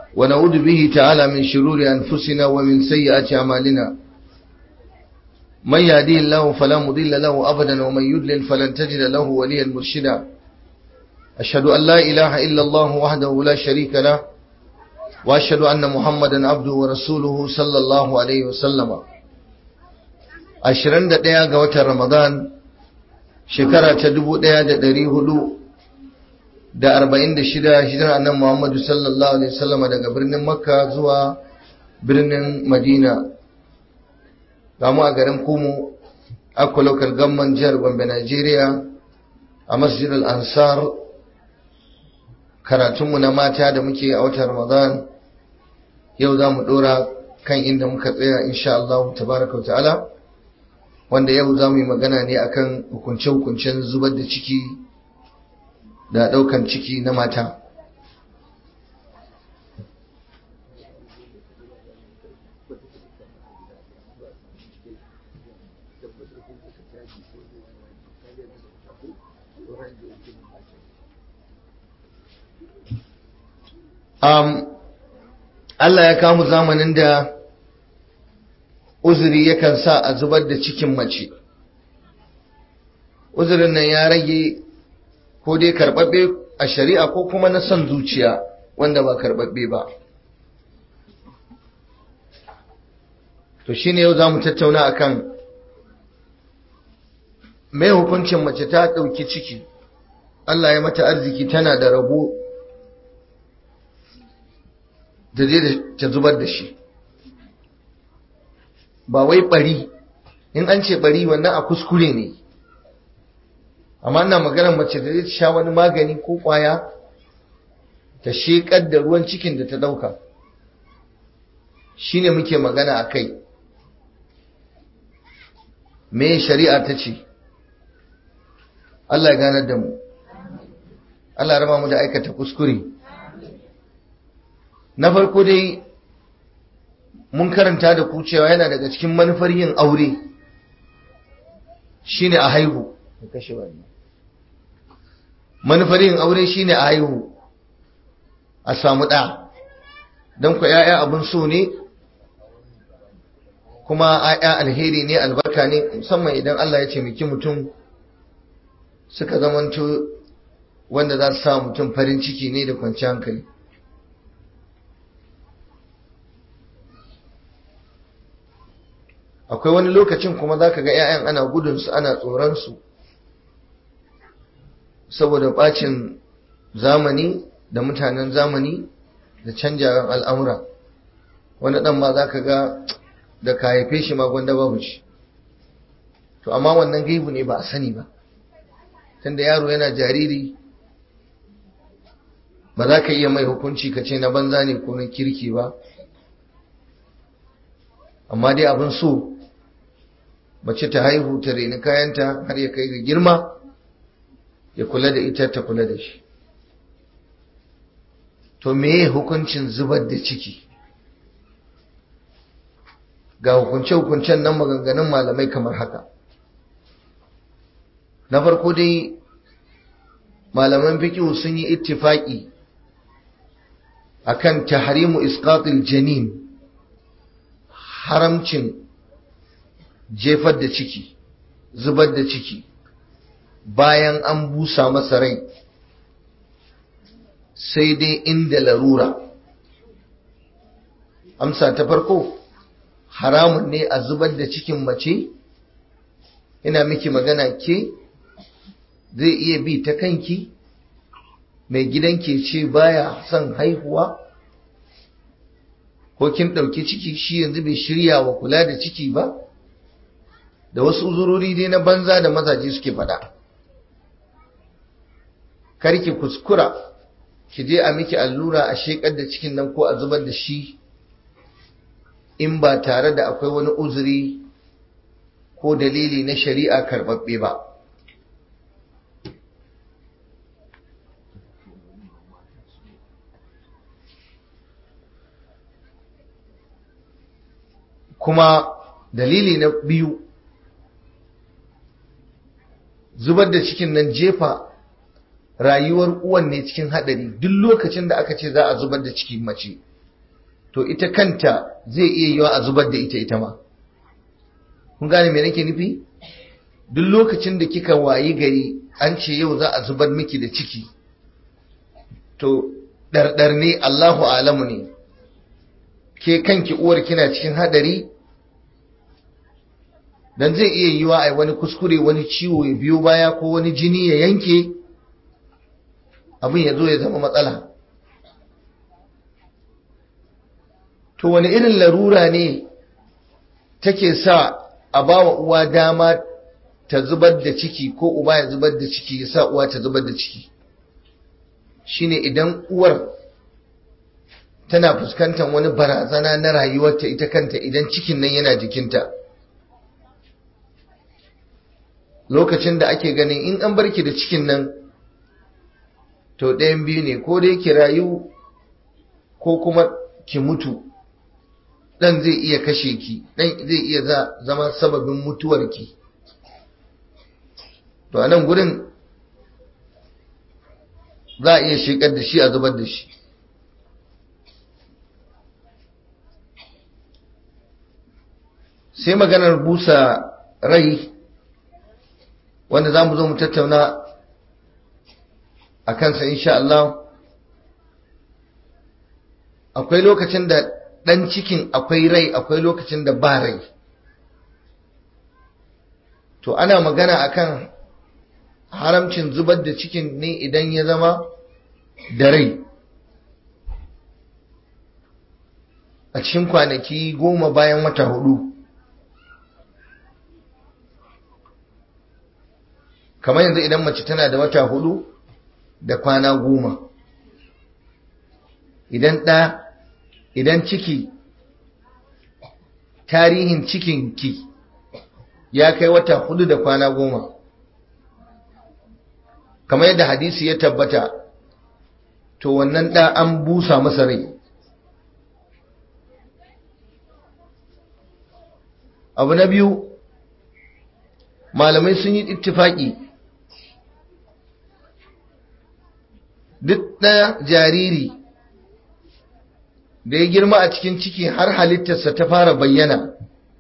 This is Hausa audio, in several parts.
ونعوذ به تعالى من شرور أنفسنا ومن سيئات أعمالنا من يهديه الله فلا مضل له أبدا ومن يضلل فلن تجد له وليا مرشدا أشهد أن لا إله إلا الله وحده لا شريك له وأشهد أن محمدا عبده ورسوله صلى الله عليه وسلم ashirin da ɗaya ga watan Ramadan shekara ta dubu ɗaya da ɗari hudu da arba'in da shida hijirar annan Muhammadu sallallahu alaihi wasallama daga birnin Makka zuwa birnin Madina gamu a garin Kumu Akwa Local Government jihar Gombe Najeriya a Masjid Al-Ansar karatunmu na mata da muke a watan Ramadan yau za mu ɗora kan inda muka tsaya insha Allah tabaraka wa ta'ala wanda yau za mu yi magana ne akan hukunce-hukuncen zubar da ciki da ɗaukan ciki na mata um, Allah ya kamu zamanin da uzuri yakan sa a zubar da cikin mace uzurin nan ya rage ko dai karbabbe a shari'a ko kuma na son zuciya wanda ba karbabbe ba to shine yau zamu tattauna akan mai hukuncin mace ta ɗauki ciki Allah ya mata arziki tana da rabo da zai ta zubar da shi ba wai bari in an ce bari wannan a kuskure ne amma ina maganar mace da zai sha wani magani ko kwaya ta shekar da ruwan cikin da ta dauka shine muke magana a kai me shari'a ta ce Allah ya ganar da mu Allah ya raba mu da aikata kuskure na farko dai mun karanta da ku cewa yana daga cikin manufar yin aure shine a haihu manufar yin aure shine a haihu a samu ɗa don ku ‘ya'ya abin so ne kuma ‘ya'ya alheri ne albarka ne musamman idan Allah ya ce miki mutum suka zamanto wanda za su sa mutum farin ciki ne da kwanciyar hankali akwai wani lokacin kuma za ka ga 'ya'yan ana gudunsu ana tsoronsu saboda bacin zamani da mutanen zamani da canjawan al'amura wani ɗan ma za ka ga da ka haife shi ma gwanda babu ci to amma wannan gaibu ne ba a sani ba tunda yaro yana jariri ba za ka iya mai hukunci ka ce na banza ne ko na kirki ba amma dai abin so mace ta haihu ta reni kayanta har ya kai ga girma ya kula da ita ta kula da shi to meye hukuncin zubar da ciki ga hukunce-hukuncen nan maganganun malamai kamar haka na farko dai malaman fikihu sun yi ittifaki akan tahrimu isqatil janin haramcin jefar da ciki zubar da ciki bayan an busa masa rai sai dai inda larura amsa ta farko haramun ne a zubar da cikin mace ina miki magana ke zai iya bi ta kanki mai gidan ke ce baya son haihuwa ko kin ɗauki ciki shi yanzu bai shirya wa kula da ciki ba da wasu uzurori dai na banza da mazaje suke faɗa karki kuskura ki je a miki allura a shekar da cikin nan ko a zubar da shi in ba tare da akwai wani uzuri ko dalili na shari'a karɓaɓɓe ba kuma dalili na biyu zubar da cikin nan jefa rayuwar uwan ne cikin haɗari duk lokacin da aka ce za a zubar da cikin mace to ita kanta zai iya yiwa a zubar da ita ita ma kun gane me nake nufi duk lokacin da kika wayi gari an ce yau za a zubar miki da ciki to ɗarɗar ne Allahu alamu ne ke kanki uwar kina cikin hadari dan zai iya yiwa ai wani kuskure wani ciwo ya biyo baya ko wani jini ya yanke abin ya zo ya zama matsala to wani irin larura ne take sa a bawa uwa dama ta zubar da ciki ko uba ya zubar da ciki ya sa uwa ta zubar da ciki shine idan uwar tana fuskantar wani barazana na rayuwarta ita kanta idan cikin nan yana jikinta lokacin da ake ganin in an barki da cikin nan to ɗayan biyu ne ko dai ki rayu ko kuma ki mutu ɗan zai iya kashe ki ɗan zai iya zama sababin mutuwarki to a nan gurin za a iya shekar da shi a zubar da shi sai maganar busa rai wanda za mu zo mu tattauna a kansa insha Allah akwai lokacin da ɗan cikin akwai rai akwai lokacin da ba rai to ana magana akan haramcin zubar da cikin ne idan ya zama da rai a cikin kwanaki goma bayan wata hudu kamar yanzu idan mace tana da wata hudu da kwana goma idan ɗa idan ciki tarihin cikinki ya kai wata hudu da kwana goma kamar yadda hadisi ya tabbata to wannan ɗa an busa masa rai abu na biyu malamai sun yi ittifaki duk ɗaya jariri da ya girma a cikin ciki har halittarsa ta fara bayyana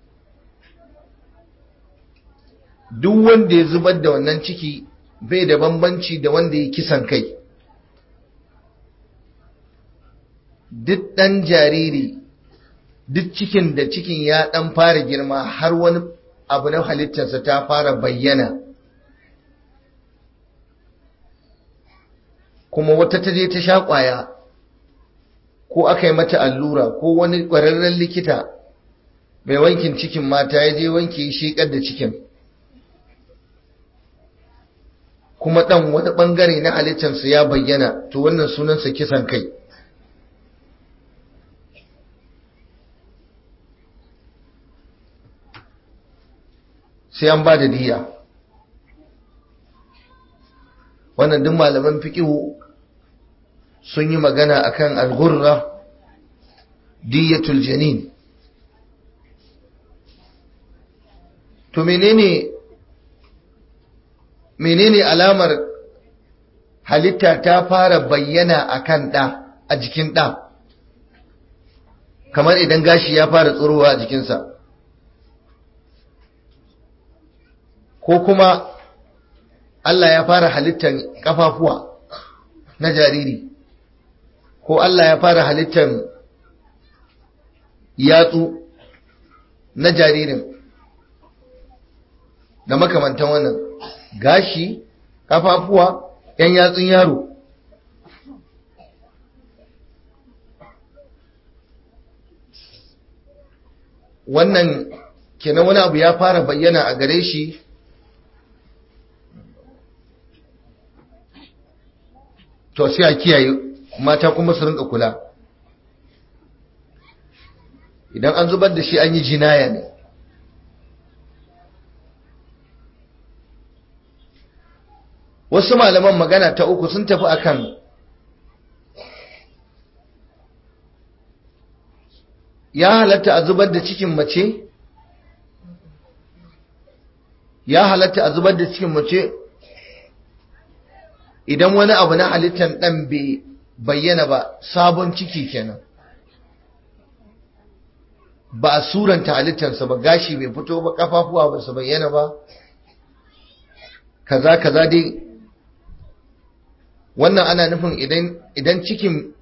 duk wanda ya zubar da wannan ciki bai da bambanci da wanda ya kisan kai duk ɗan jariri duk cikin da cikin ya ɗan fara girma har wani abu na halittarsa ta fara bayyana kuma wata ta je ta sha ƙwaya ko aka yi mata allura ko wani ƙwararren likita mai wankin cikin mata ya je wanke shi da cikin kuma ɗan wani ɓangare na halittarsa ya bayyana to wannan sunansa kisan kai sai an ba da diya wannan duk malaman fiƙihu sun yi magana akan al-ghurra diyatul janin to menene menene alamar halitta ta fara bayyana akan ɗa a jikin ɗa kamar idan gashi ya fara tsorowa a jikinsa ko kuma Allah ya fara halittar kafafuwa na jariri ko Allah ya fara halittar yatsu na jaririn da makamantan wannan gashi kafafuwa yan yatsun yaro wannan kenan wani abu ya fara bayyana a gare shi to sai a kiyaye mata kuma su rinka kula idan an zubar da shi an yi jinaya ne wasu malaman magana ta uku sun tafi akan ya halatta a zubar da cikin mace ya halatta a zubar da cikin mace idan wani abu na halittar ɗan bai bayyana ba sabon ciki kenan ba a suranta halittarsa ba gashi bai fito ba kafafuwa ba su bayyana ba kaza kaza dai wannan ana nufin idan idan cikin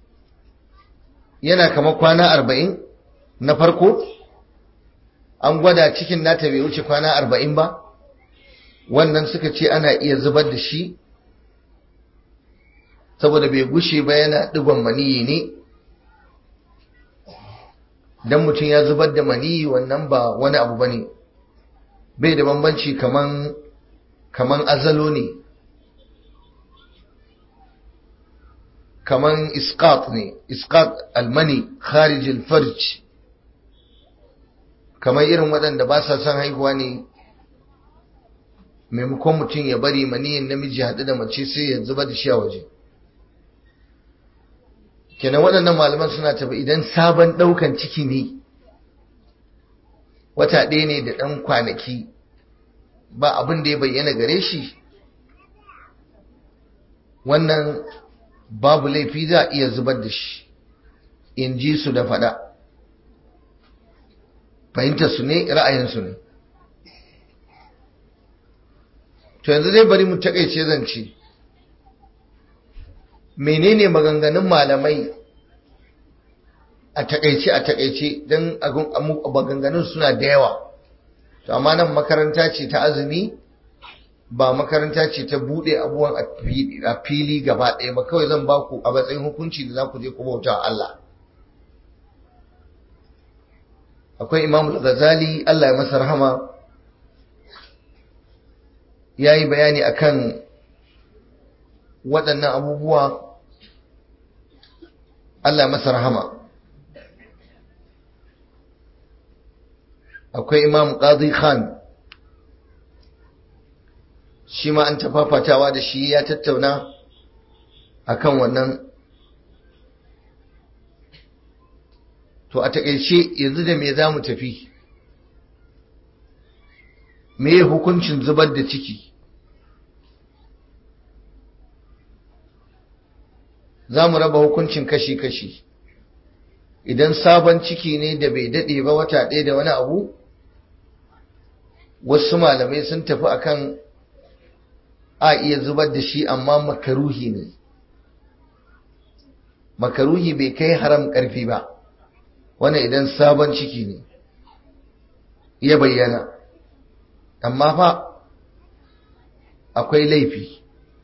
yana kamar kwana arba'in na farko an gwada cikin nata bai wuce kwana arba'in ba wannan suka ce ana iya zubar da shi saboda bai gushe ba yana digon maniyi ne dan mutum ya zubar da maniyi wannan ba wani abu bane bai da bambanci kaman kaman azalo ne kaman isqat ne isqat almani kharij alfarj kamar irin waɗanda ba sa son haihuwa ne maimakon mutum ya bari maniyin namiji haɗu da mace sai ya zuba da shi a waje kenan waɗannan malaman suna tafi idan sabon ɗaukan ciki ne wata ɗaya ne da ɗan kwanaki ba abin da ya bayyana gare shi wannan babu laifi za a iya zubar da shi in ji su da faɗa fahimtar su ne ra'ayinsu ne to yanzu zai bari mu takaice zance menene maganganun malamai a takaice a takaice don maganganun suna da yawa to amma nan makaranta ce ta azumi ba makaranta ce ta bude abubuwan a fili gaba ɗaya ba kawai zan baku a matsayin hukunci da za ku je ku bauta Allah akwai imam ghazali Allah ya masa rahama ya yi bayani akan waɗannan abubuwa Allah ya masa rahama akwai imam qadi khan shi ma an tafafatawa da shi ya tattauna akan wannan to a takaice yanzu da me za mu tafi me hukuncin zubar da ciki za mu raba hukuncin kashi-kashi idan sabon ciki ne da bai daɗe ba wata ɗaya da wani abu wasu malamai sun tafi akan a iya zubar da shi amma makaruhi ne makaruhi bai kai haram ƙarfi ba wannan idan sabon ciki ne ya bayyana amma fa akwai laifi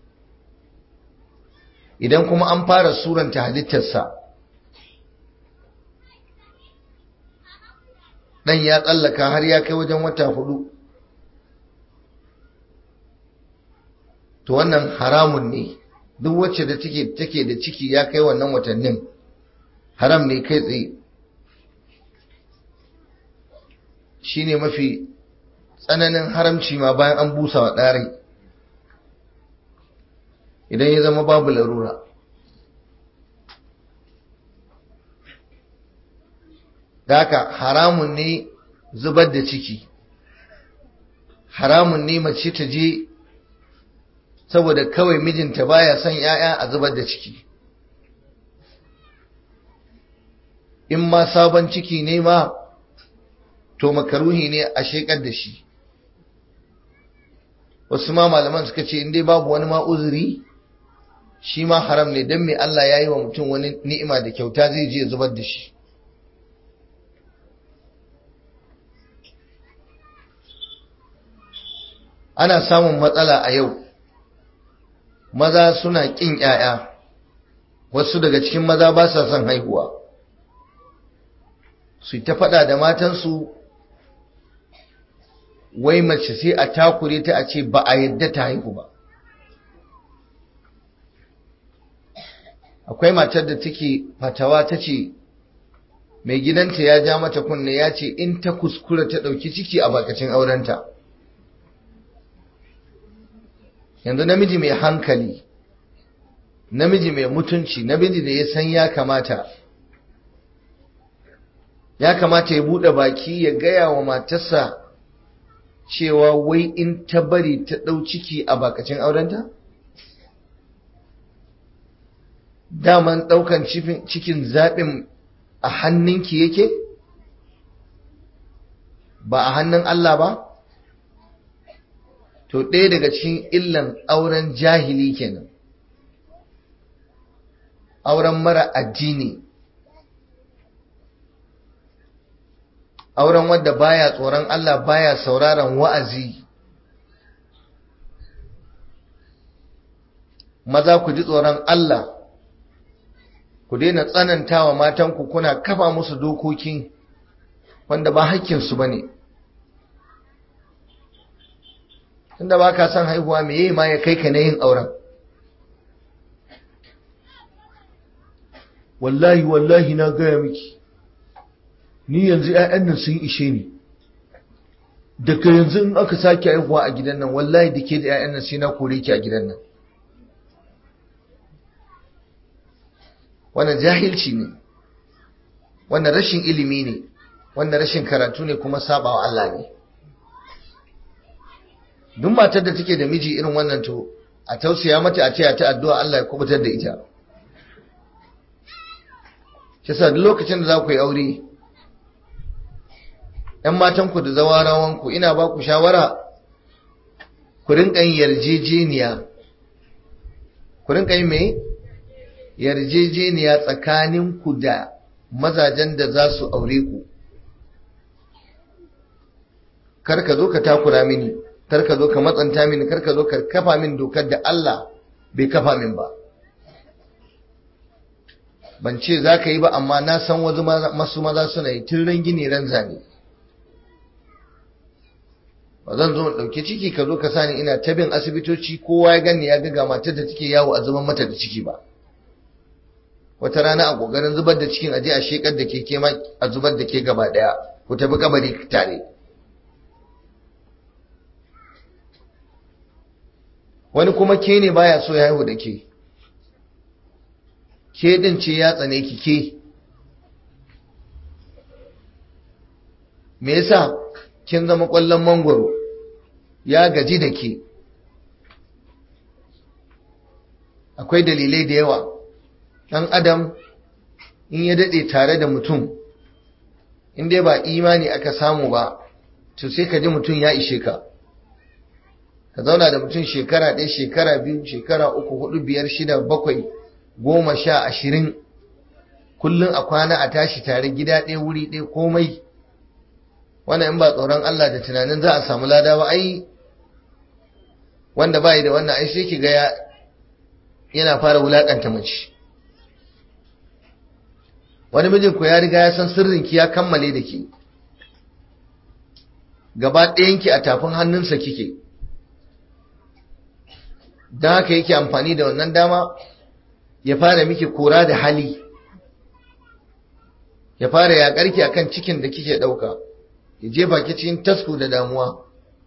idan kuma an fara suranta halittarsa ɗan ya tsallaka har ya kai wajen wata hudu to wannan haramun ne duk wacce da take take da ciki ya kai wannan watannin haram ne kai tsaye shine mafi tsananin haramci ma bayan an busa wa ɗarai idan ya zama babu larura da haka haramun ne zubar da ciki haramun ne mace ta je saboda kawai mijinta baya son ‘ya'ya a zubar da ciki in ma sabon ciki ne ma to makaruhi ne a shekar da shi wasu ma malaman suka ce in dai babu wani ma uzuri shi ma haram ne don mai Allah ya yi wa mutum wani ni'ima da kyauta zai je zubar da shi ana samun matsala a yau maza suna ƙin ‘ya'ya wasu daga cikin maza ba sa son haihuwa su ta faɗa da matansu wai mace sai a takure ta a ce ba a yadda ta haihu ba akwai matar da take fatawa ta ce mai gidanta ya ja mata kunne ya ce in ta kuskura ta ɗauki ciki a bakacin aurenta yanzu namiji mai hankali namiji mai mutunci namiji da ya san ya kamata ya kamata ya buɗe baki ya gaya wa matarsa cewa wai in ta bari ta ɗau ciki a bakacin aurenta? daman ɗaukan cikin zaɓin a hannunki yake ba a hannun Allah ba to ɗaya daga cikin illan auren jahili kenan auren mara addini auren wadda baya tsoron Allah baya sauraron wa'azi maza ku ji tsoron Allah ku daina tsanantawa matanku kuna kafa musu dokoki wanda ba haƙƙinsu ba ne tunda ba ka son haihuwa me yi ma ya kai ka na yin auren wallahi wallahi na gaya miki ni yanzu 'ya'yan nan sun ishe ni daga yanzu in aka sake haihuwa a gidan nan wallahi da ke da 'ya'yan nan sai na kore ki a gidan nan wannan jahilci ne wannan rashin ilimi ne wannan rashin karatu ne kuma sabawa Allah ne duk matar da take da miji irin wannan to a tausaya mata a ce ta addu'a Allah ya kubutar da ita kisa duk lokacin da za ku yi aure ‘yan matanku da zawarawanku ina ba ku shawara ku rinka yin yarjejeniya ku rinka yin mai yarjejeniya tsakaninku da mazajen da za su aure ku kar ka zo ka takura mini kar ka zo ka matsanta mini kar ka zo ka kafa min dokar da Allah bai kafa min ba ban ce za ka yi ba amma na san wasu masu maza suna yi tun ran gini ran zane ba zan zo ɗauki ciki ka zo ka sani ina ta bin asibitoci kowa ya gani ya ga matar da take yawo a zuban mata da ciki ba wata rana a ƙoƙarin zubar da cikin aje a shekar da ke kema a zubar da ke gaba ɗaya ku tafi kabari tare wani kuma ke ne baya so ya haihu da ke ke din ce ya tsane ki ke me yasa kin zama kwallon mangwaro ya gaji da ke akwai dalilai da yawa ɗan adam in ya daɗe tare da mutum in dai ba imani aka samu ba to sai ka ji mutum ya ishe ka ka zauna da mutum shekara ɗaya shekara biyu shekara uku hudu biyar shida bakwai goma sha ashirin kullum a kwana a tashi tare gida ɗaya wuri ɗaya komai wannan in ba tsoron Allah da tunanin za a samu lada ba ai wanda bai da wannan ai sai ki ga yana fara wulakanta mace wani mijin ku ya riga ya san sirrin ki ya kammale da ki gaba ɗayanki a tafin hannunsa kike don haka yake amfani da wannan dama ya fara miki kora da hali ya fara yaƙarki akan cikin da kike ɗauka ya jefa ki cikin tasku da damuwa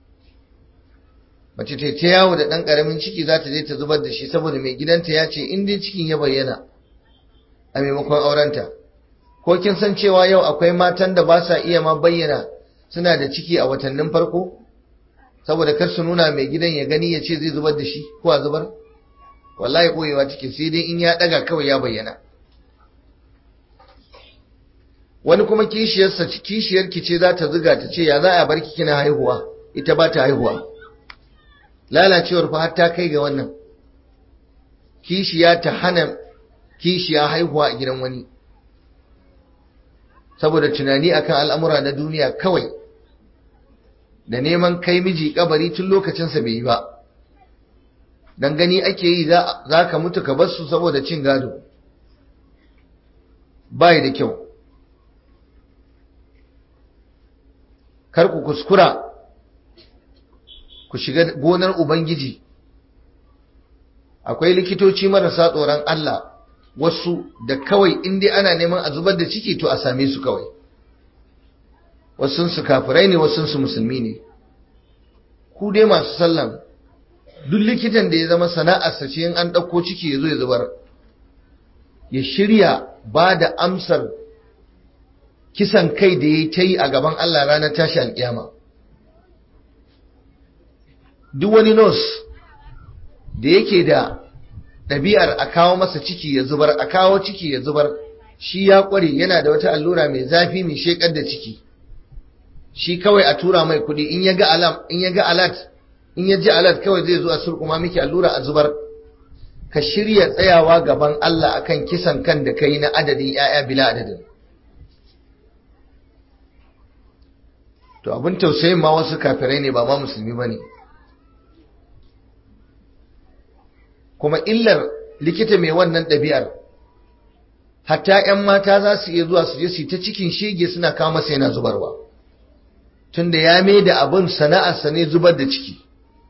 mace ta ta yawo da ɗan ƙaramin ciki za ta je ta zubar da shi saboda mai gidanta ya ce in dai cikin ya bayyana a maimakon aurenta ko kin san cewa yau akwai matan da ba sa iya ma bayyana suna da ciki a watannin farko saboda kar su nuna mai gidan ya gani ya ce zai zubar da shi ko a zubar wallahi koyewa cikin sai dai in ya ɗaga kawai ya bayyana wani kuma kishiyarsa kishiyar ki ce za ta ziga ta ce ya za a bar ki kina haihuwa ita ba ta haihuwa lalacewar fa har ta kai ga wannan kishiya ta hana kishiya haihuwa a gidan wani saboda tunani akan al'amura na duniya kawai da neman kai miji kabari tun lokacinsa bai yi ba dan gani ake yi za ka mutu ka bar su saboda cin gado bai da kyau kar ku kuskura ku shiga gonar ubangiji akwai likitoci marasa tsoron Allah wasu da kawai inda ana neman a zubar da ciki to a same su kawai wasunsu kafirai ne wasunsu musulmi ne ku dai masu sallan duk likitan da ya zama sana'arsa ce in an ɗauko ciki ya zo ya zubar ya shirya ba da amsar kisan kai da ya ta yi a gaban Allah ranar tashi alƙiyama duk wani nos da yake da ɗabi'ar a kawo masa ciki ya zubar a kawo ciki ya zubar shi ya ƙware yana da wata allura mai zafi mai shekar da ciki shi kawai a tura mai kudi in ya ga alam in ya ga alat in ya ji alat kawai zai zo a surkuma miki allura a zubar ka shirya tsayawa gaban Allah akan kisan kan da kai na adadin ‘ya'ya bila adadin. To abin tausayin ma wasu kafirai ne ba ma musulmi ba ne. Kuma illar likita mai wannan ɗabi'ar, hatta ‘yan mata za su iya zuwa su je su ta cikin shege suna kama sai yana zubarwa. Tunda ya mai da abin sana'arsa ne zubar da ciki.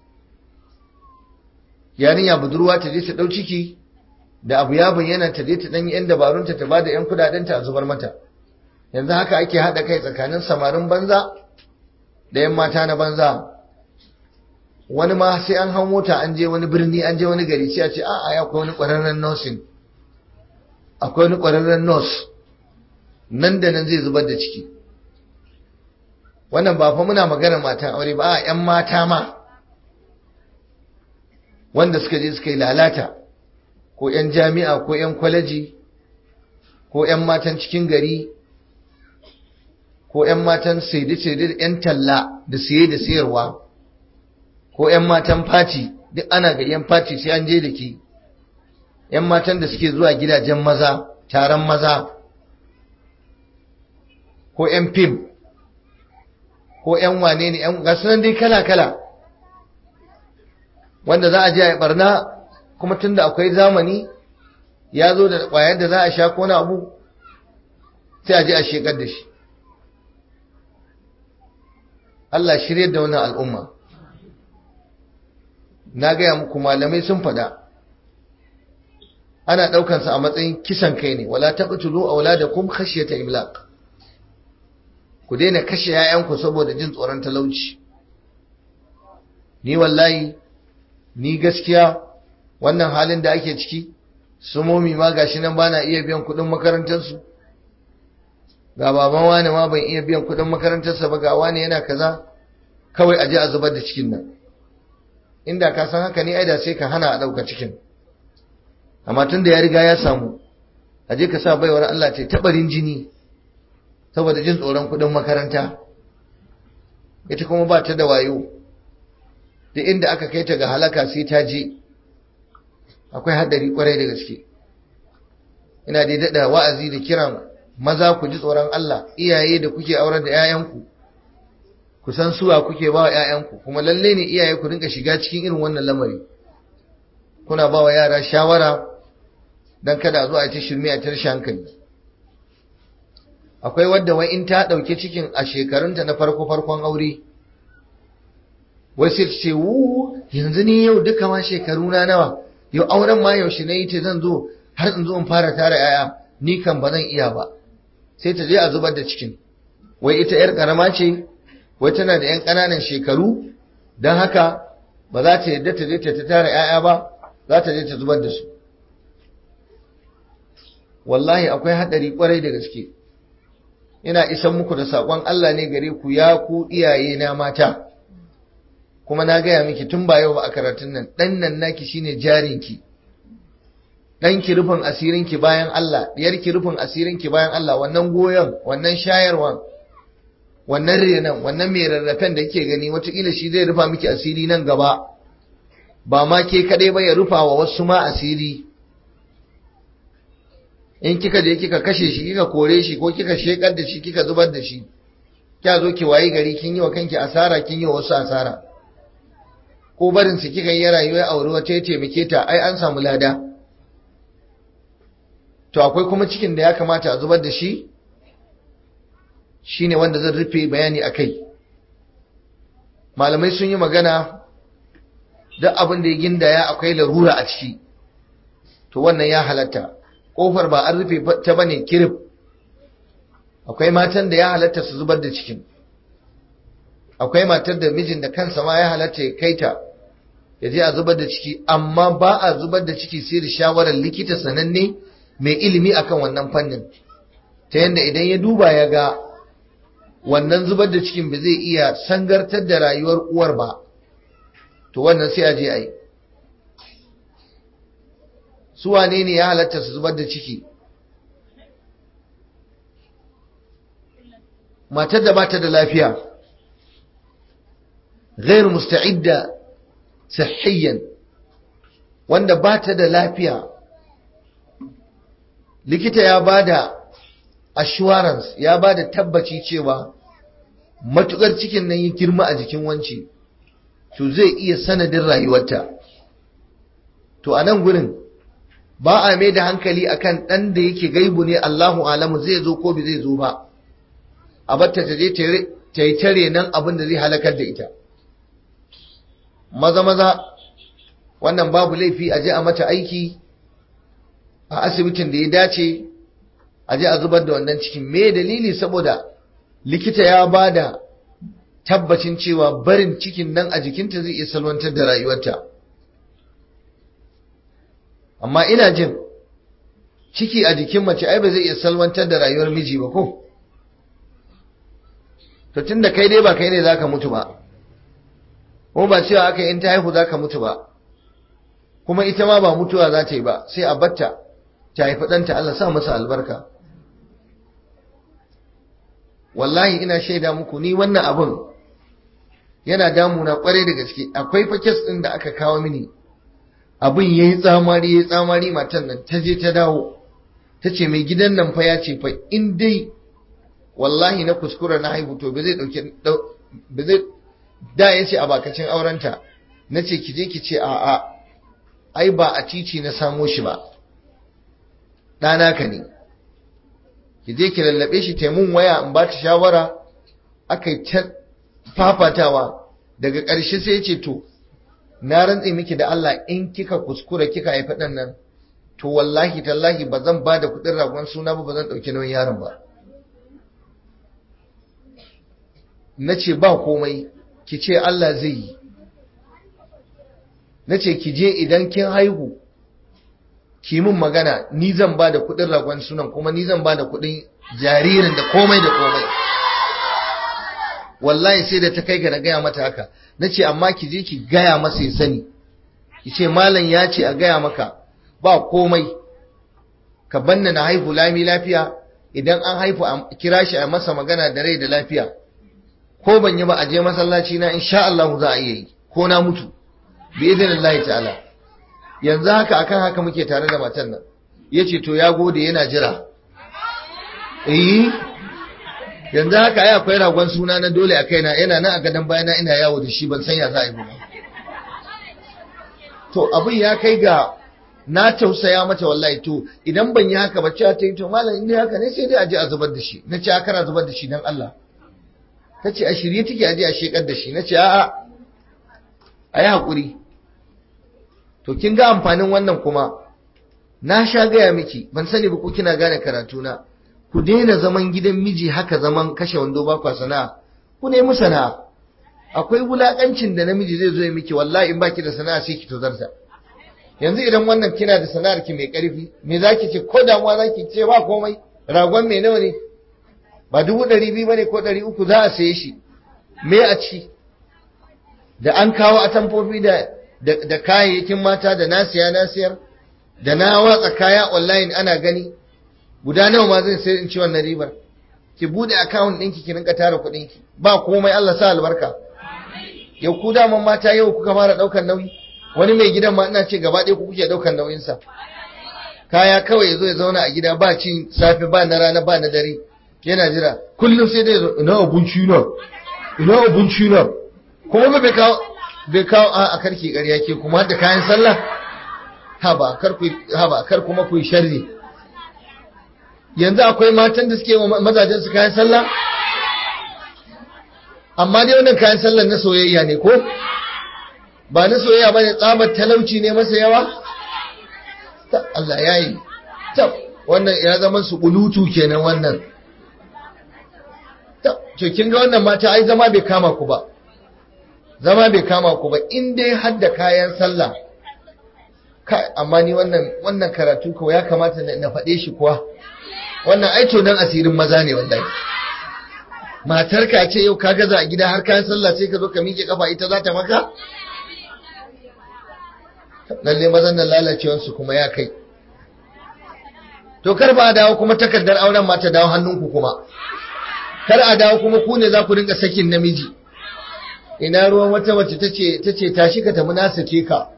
yarinya budurwa ta je ta dau ciki da abu ya bayyana ta je ta dan yan dabarunta ta bada yan kudadenta a zubar mata yanzu haka ake hada kai tsakanin samarin banza da yan mata na banza wani ma sai an hau mota an je wani birni an je wani gari sai a ce a'a ya akwai wani kwararren nursing akwai wani kwararren nurse nan da nan zai zubar da ciki wannan ba fa muna magana matan aure ba a yan mata ma wanda suka je suka yi lalata ko 'yan jami'a ko 'yan kwaleji ko 'yan matan cikin gari ko 'yan matan saide-saide da 'yan talla da siye da siyarwa ko 'yan matan fati duk ana ga 'yan fati sai an je da ke 'yan matan da suke zuwa gidajen maza taron maza ko 'yan fim ko 'yan wane ne 'yan gasunan dai kala-kala wanda za a je a yi barna kuma tunda akwai zamani ya zo da ƙwayar da za a sha ko na abu sai a je a shekar da shi Allah shirye da wannan al'umma na gaya muku malamai sun faɗa ana ɗaukansa a matsayin kisan kai ne wala taqtulu auladakum khashyata imlaq ku daina kashe 'ya'yanku saboda jin tsoron talauci ni wallahi ni gaskiya wannan halin da ake ciki su momi ma gashi nan bana iya biyan kudin makarantarsu ga baban wani ma ban iya biyan kudin makarantarsa ba ga wani yana kaza kawai aje a zubar da cikin nan inda ka san haka ne ai da sai ka hana a dauka cikin amma tun da ya riga ya samu aje ka sa baiwar Allah ta tabarin jini saboda jin tsoron kudin makaranta ita kuma ba ta da wayo da inda aka kai ta ga halaka sai ta je akwai haɗari kwarai da gaske ina dai daɗa wa'azi da kiran maza ku ji tsoron Allah iyaye da kuke aurar da 'ya'yanku ku san suwa kuke ba wa 'ya'yanku kuma lalle ne iyaye ku rinka shiga cikin irin wannan lamari kuna ba wa yara shawara don kada a zo a ci shirme a tarshe hankali akwai wadda wai in ta ɗauki cikin a shekarunta na farko farkon aure wai sai ce wu yanzu ni yau duka ma shekaru na nawa yau auren ma yaushe na yi ce zan zo har in zo in fara tara yaya ni kan ba zan iya ba sai ta je a zubar da cikin wai ita yar karama ce wai tana da yan ƙananan shekaru don haka ba za ta yadda ta je ta tara yaya ba za ta je ta zubar da su wallahi akwai haɗari kwarai da gaske ina isan muku da saƙon Allah ne gare ku ya ku iyaye na mata kuma na gaya miki tun ba yau ba a karatun nan ɗan nan naki shine jarinki ɗanki rufin asirinki bayan Allah ɗiyarki rufin asirinki bayan Allah wannan goyon wannan shayarwan wannan renon wannan mai rarrafen da kike gani wataƙila shi zai rufa miki asiri nan gaba ba ma ke kaɗai ba ya rufa wa wasu ma asiri in kika je kika kashe shi kika kore shi ko kika shekar da shi kika zubar da shi kya zo ki wayi gari kin yi wa kanki asara kin yi wa wasu asara ko barin su kika yi rayuwa aure wata ya taimake ta ai an samu lada to akwai kuma cikin da ya kamata a zubar da shi shine wanda zan rufe bayani akai malamai sun yi magana duk abin da ya gindaya akwai larura a ciki to wannan ya halatta kofar ba an rufe ta bane kirif akwai matan da ya halatta su zubar da cikin akwai matar da mijin da kansa ma ya halatta ya kai ta ya je a zubar da ciki amma ba a zubar da ciki sai da shawarar likita sananne mai ilimi akan wannan fannin ta yadda idan ya duba ya ga wannan zubar da cikin ba zai iya sangartar da rayuwar uwar ba to wannan sai a je a yi su wane ne ya halatta su zubar da ciki matar da bata da lafiya غير مستعدة صحيا wanda ba ta da lafiya likita ya ba da assurance ya ba da tabbaci cewa matukar cikin nan yi girma a jikin wanci to zai iya sanadin rayuwarta to a nan gurin ba a mai da hankali akan ɗan da yake gaibu ne Allahu alamu zai zo ko bai zai zo ba a batta ta je ta yi tare nan abin da zai halakar da ita maza maza wannan babu laifi a je a mata aiki a asibitin da ya dace a je a zubar da wannan cikin me dalili saboda likita ya ba da tabbacin cewa barin cikin nan a jikinta zai iya salwantar da rayuwarta amma ina jin ciki a jikin mace ai ba zai iya salwantar da rayuwar miji ba ko to tunda kai dai ba kai ne zaka mutu ba ko ba cewa aka in ta haihu zaka mutu ba kuma ita ma ba mutuwa za ta yi ba sai a batta ta haifi ɗanta Allah sa masa albarka wallahi ina shaida muku ni wannan abun yana damuna kwarai da gaske akwai fa kes ɗin da aka kawo mini abin yayi tsamari yayi tsamari matan nan ta je ta dawo ta ce mai gidan nan fa ya ce fa in dai wallahi na kuskura na haihu to ba zai dauke ba zai da ya ce a bakacin aurenta na ce ki je ki ce a a ai ba a titi na samo shi ba ɗana ka ne ki je ki lallabe shi taimun waya in ba ta shawara aka yi ta fafatawa daga ƙarshe sai ya ce to na rantse miki da Allah in kika kuskura kika haifi ɗan nan to wallahi tallahi ba zan ba da kuɗin ragon suna ba ba zan ɗauki nauyin yaron ba na ce ba komai ki ce Allah zai yi na ce ki je idan kin haihu ki min magana ni zan ba da kuɗin ragon sunan kuma ni zan ba da kuɗin jaririn da komai da komai wallahi sai da ta kai ga na gaya mata haka na ce amma ki je ki gaya masa ya sani ki ce malam ya ce a gaya maka ba komai ka banna na haihu lami lafiya idan an haifu a kira shi a masa magana da rai da lafiya ko ban yi ba a je masallaci na insha Allah za a iya yi ko na mutu bi idinillahi ta'ala yanzu haka akan haka muke tare da matan nan yace to ya gode yana jira eh yanzu haka ai akwai ragon suna na dole a kaina yana nan a gadon bayana ina yawo da shi ban san ya za a yi ba to abin ya kai ga na tausaya mata wallahi to idan ban yi haka ba cewa ta yi to malam in haka ne sai dai a je a zubar da shi na ce a zubar da shi dan Allah ta ce a shirye take a je a shekar da shi na ce a'a a yi haƙuri to kin ga amfanin wannan kuma na sha gaya miki ban sani ba ko kina gane karatuna ku daina zaman gidan miji haka zaman kashe wando ba kwa sana'a ku nemi sana'a akwai wulakancin da namiji zai zo ya miki wallahi in baki da sana'a sai ki tozarta yanzu idan wannan kina da sana'ar ki mai karfi me zaki ce ko damuwa zaki ce ba komai ragon mai nawa ne ba dubu ɗari biyu bane ko ɗari uku za a saye shi me a ci da an kawo atamfofi da da kayayyakin mata da na siya na siyar da na watsa kaya online ana gani guda nawa ma zai sai in ci wannan ribar ki bude account ɗinki ki rinka tara kuɗin ki ba komai Allah sa albarka yau ku daman mata yau kuka fara ɗaukar nauyi wani mai gidan ma ina ce gaba ɗaya ku kuke ɗaukar nauyin sa kaya kawai yazo ya zauna a gida ba cin safe ba na rana ba na dare yana jira kullum sai dai zo ina abinci na ina abinci na kuma bai kawo bai kawo a karki ƙarya ke kuma da kayan sallah haba kar ku haba kar kuma ku yi sharri yanzu akwai matan da suke wa mazajen su kayan sallah amma dai wannan kayan sallah na soyayya ne ko ba na soyayya ba ne tsabar talauci ne masa yawa Allah ya yi wannan ya zama su bulutu kenan wannan to kin ga wannan mata ai zama bai kama ku ba zama bai kama ku ba in dai har da kayan sallah amma ni wannan wannan karatu ko ya kamata na faɗe shi kuwa wannan aito dan asirin maza ne wallahi matar ka ce yau ka gaza a gida har kayan sallah sai ka zo ka miƙe kafa ita za ta maka lalle mazan nan lalacewar su kuma ya kai to kar ba a dawo kuma takardar auren ma ta dawo hannunku kuma kar a dawo kuma ku ne za ku rinka sakin namiji ina ruwan wata mace tace tace tashi ka tafi na sake ka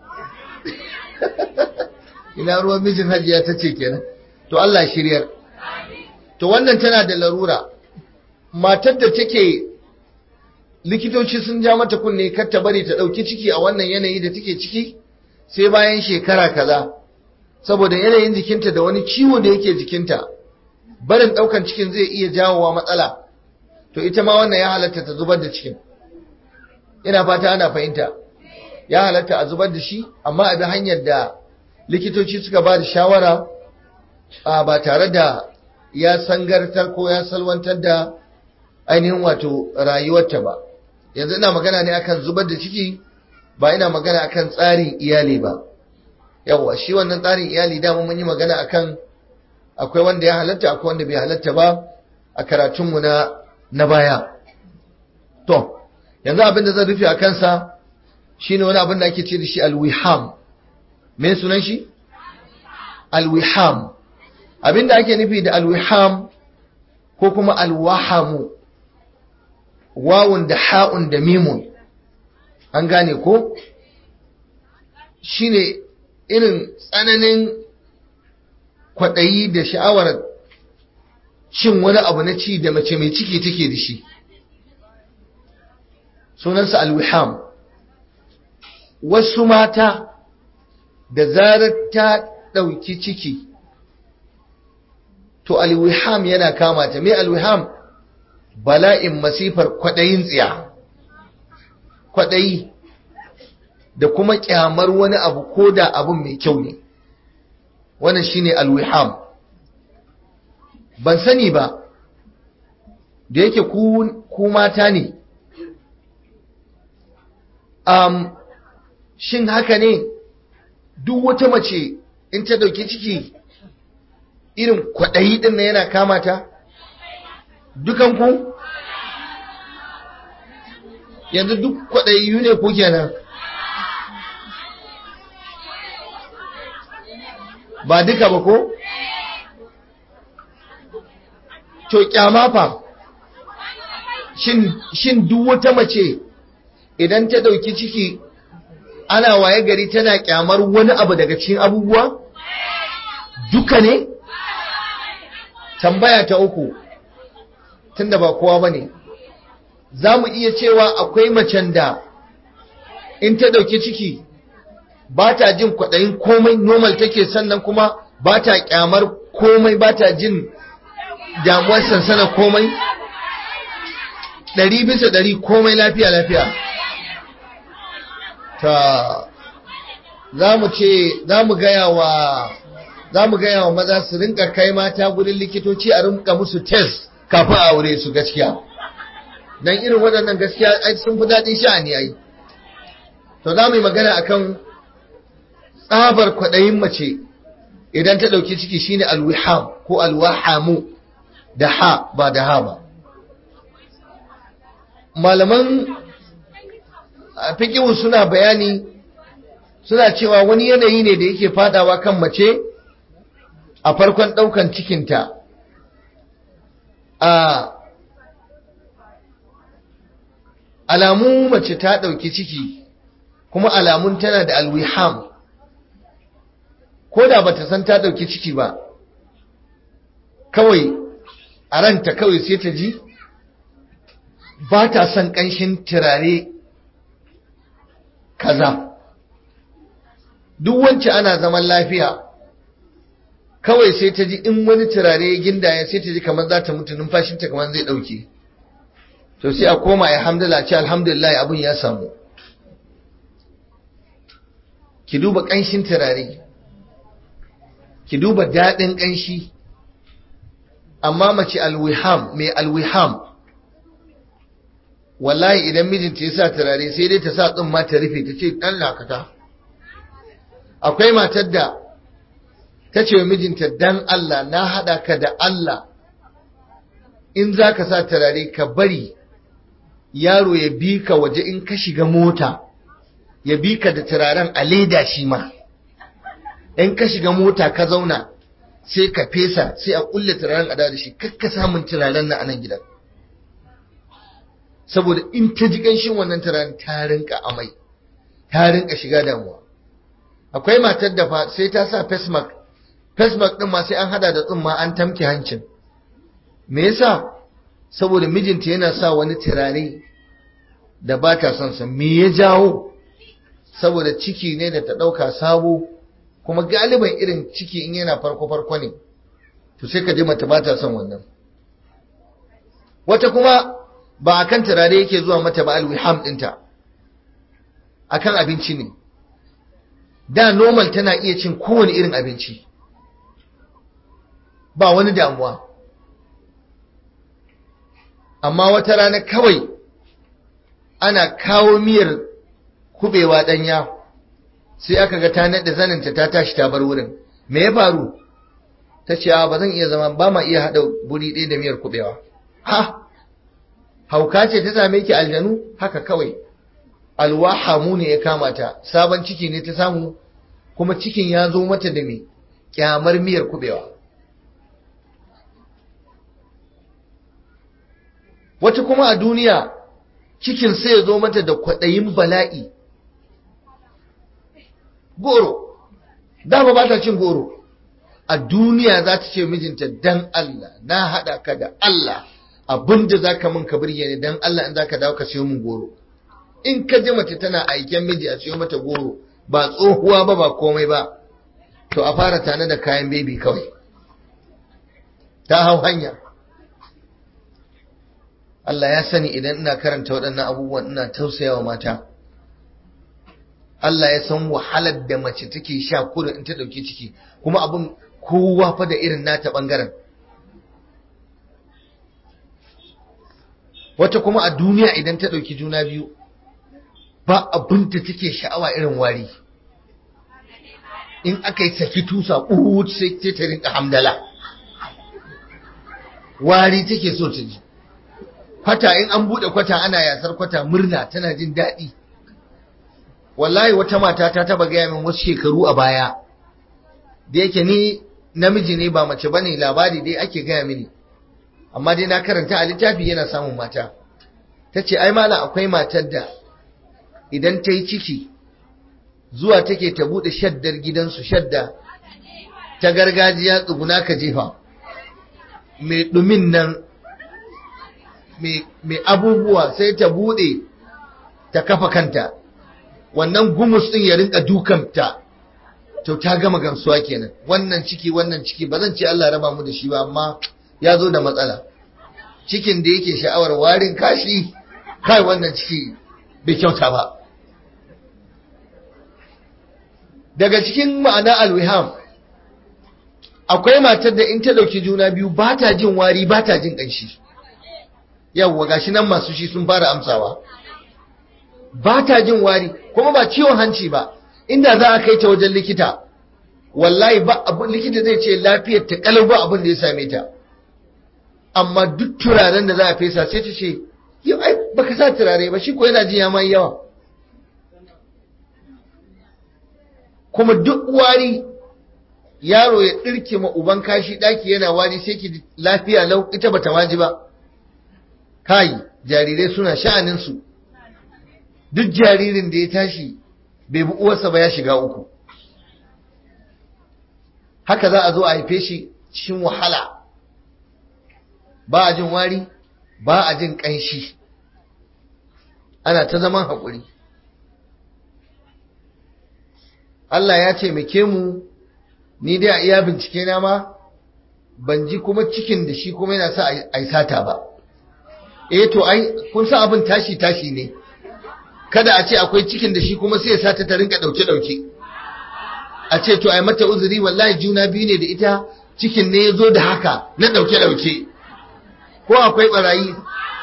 ina ruwan mijin hajiya tace kenan to Allah shiryar to wannan tana da larura matar da take likitoci sun ja mata kunne kar ta bari ta dauki ciki a wannan yanayi da take ciki sai bayan shekara kaza saboda yanayin jikinta da wani ciwo da yake jikinta barin daukan cikin zai iya jawowa matsala to ita ma wannan ya halatta ta zubar da cikin ina fata ana fahimta ya halatta a zubar da shi amma a bi hanyar da likitoci suka ba da shawara ba tare da ya sangartar ko ya salwantar da ainihin wato rayuwarta ba yanzu ina magana ne akan zubar da ciki ba ina magana akan tsarin iyali ba yawwa shi wannan tsarin iyali dama mun yi magana akan akwai wanda ya halatta akwai wanda bai halatta ba a karatunmu na na baya to yanzu abin da zan rufe a kansa shine wani abin da ake ce da shi alwiham me sunan shi alwiham abin da ake nufi da alwiham ko kuma alwahamu wawun da ha'un da mimun an gane ko shine irin tsananin kwaɗayi da sha'awar cin wani abu na ci da mace mai ciki take da shi sunansa alwiham wasu mata da zarar ta ɗauki ciki to alwiham yana kama ta mai alwiham bala'in masifar kwaɗayin tsiya kwaɗayi da kuma ƙyamar wani abu ko da abin mai kyau ne wannan shine alwiham ban sani ba da yake ku mata ne um, shin haka ne duk wata mace in ta dauki ciki irin kwaɗayi ɗin na yana kama ta dukanku yanzu duk kwaɗayi ne ku kenan ba duka ba ko? to kyama fa shin duk wata mace idan ta dauki ciki ana waye gari tana kyamar wani abu daga cikin abubuwa duka ne tambaya ta uku tunda ba kowa bane za mu iya cewa akwai macen da in ta dauki ciki ba ta jin kwaɗayin komai normal take sannan kuma ba ta kyamar komai ba ta jin damuwar sansana komai ɗari bisa ɗari komai lafiya lafiya ta za mu ce za mu gaya wa za mu gaya wa maza su rinka kai mata gudun likitoci a rinka musu test kafin a aure su gaskiya don irin waɗannan gaskiya sun fi daɗin sha'ani ai to za mu yi magana akan tsabar kwaɗayin mace idan ta ɗauki ciki shine alwiham ko alwahamu da ha ba da ha ba malaman fikihu suna bayani suna cewa wani yanayi ne da yake fadawa kan mace a farkon ɗaukan cikinta a alamu mace ta ɗauki ciki kuma alamun tana da alwiham ko da bata san ta ɗauki ciki ba kawai a ranta kawai sai ta ji ba ta son ƙanshin turare kaza duk wance ana zaman lafiya kawai sai ta ji in wani turare ya gindaya sai ta ji kamar za ta mutu numfashinta kamar zai ɗauke to sai a koma ya hamdala ce alhamdulillah abin ya samu ki duba ƙanshin turare ki duba daɗin ƙanshi amma mace alwiham mai alwiham wallahi idan mijinta ya sa turare sai dai ta sa tsumma ta rufe ta ce ɗan lakata akwai matar da ta ce wa mijinta dan Allah na haɗa ka da Allah in za ka sa turare ka bari yaro ya bi ka waje in ka shiga mota ya bi ka da turaren a leda shi ma in ka shiga mota ka zauna sai ka fesa sai a kulle turaren a da shi kakka samun turaren na anan gidan saboda in ta ji ƙanshin wannan turaren ta rinka amai ta rinka shiga damuwa akwai matar da fa sai ta sa face mask face mask din ma sai an hada da tsumma an tamke hancin me yasa saboda mijinta yana sa wani turare da ba ta son sa me ya jawo saboda ciki ne da ta dauka sabo kuma galiban irin ciki in yana farko farko ne to sai ka ji mata ba ta son wannan wata kuma ba akan turare yake zuwa mata ba alwiham dinta akan abinci ne da normal tana iya cin kowane irin abinci ba wani damuwa amma wata rana kawai ana kawo miyar kubewa danya sai aka ga ta naɗe zaninta ta tashi ta bar wurin me ya faru ta ce ba zan iya zama ba ma iya haɗa buri ɗaya da miyar kubewa ha hauka ce ta same ki aljanu haka kawai alwahamu ne ya kama ta sabon ciki ne ta samu kuma cikin ya zo mata da me kyamar miyar kubewa wata kuma a duniya cikin sai ya zo mata da kwaɗayin bala'i goro dama ba ta cin goro a duniya za ta ce mijinta dan Allah na haɗa ka da Allah abinda za ka min ka birge ni dan Allah in za ka dawo ka siyo min goro in ka ji mace tana aiken miji a siyo mata goro ba tsohuwa ba ba komai ba to a fara tane da kayan bebi kawai ta hau hanya Allah ya sani idan ina karanta waɗannan abubuwan ina tausayawa mata Allah ya san wahalar da mace take sha kudu in ta ɗauki ciki kuma abin kowa fa da irin nata ɓangaren wata kuma a duniya idan ta ɗauki juna biyu ba abin da take sha'awa irin wari in aka yi saki tusa ƙuhut sai ta rinka hamdala wari take so ta ji kwata in an buɗe kwata ana yasar kwata murna tana jin daɗi wallahi wata mata ta taba gaya min wasu shekaru a baya da yake ni namiji ne ba mace bane labari dai ake gaya mini amma dai na karanta a littafi yana samun mata ta ce ai mala akwai matar da idan ta yi ciki zuwa take ta buɗe shaddar gidansu shadda ta gargajiya tsuguna ka jefa mai ɗumin nan mai abubuwa sai ta buɗe ta kafa kanta wannan gumus ɗin ya rinka dukanta to ta gama gamsuwa kenan wannan ciki wannan ciki ba zan ce Allah raba mu da shi ba amma ya zo da matsala cikin da yake sha'awar warin kashi kai wannan ciki bai kyauta ba daga cikin ma'ana alwiham akwai matar da in ta dauki juna biyu ba ta jin wari ba ta jin ƙanshi yawwa gashi nan masu shi sun fara amsawa ba ta jin wari kuma ba ciwon hanci ba inda za a kai ta wajen likita wallahi ba abin likita zai ce lafiyar ta kalau ba abin da ya same ta amma duk turaren da za a fesa sai ta ce yau ai baka sa turare ba shi ko yana jin ya mai yawa kuma duk wari yaro ya ɗirke ma uban kashi ɗaki yana wari sai ki lafiya lau ita bata waji ba kai jarirai suna sha'aninsu duk jaririn da ya tashi bai bi uwarsa ba ya shiga uku haka za a zo a haife shi cikin wahala ba a jin wari ba a jin ƙanshi ana ta zaman haƙuri Allah ya taimake mu ni dai a iya bincike na ma ban ji kuma cikin da shi kuma yana sa a yi sata ba eh to ai kun sa abin tashi tashi ne kada a ce akwai cikin da shi kuma sai ya sata ta rinka dauke dauke a ce to ai mata uzuri wallahi juna biyu ne da ita cikin ne ya zo da haka na dauke dauke ko akwai barayi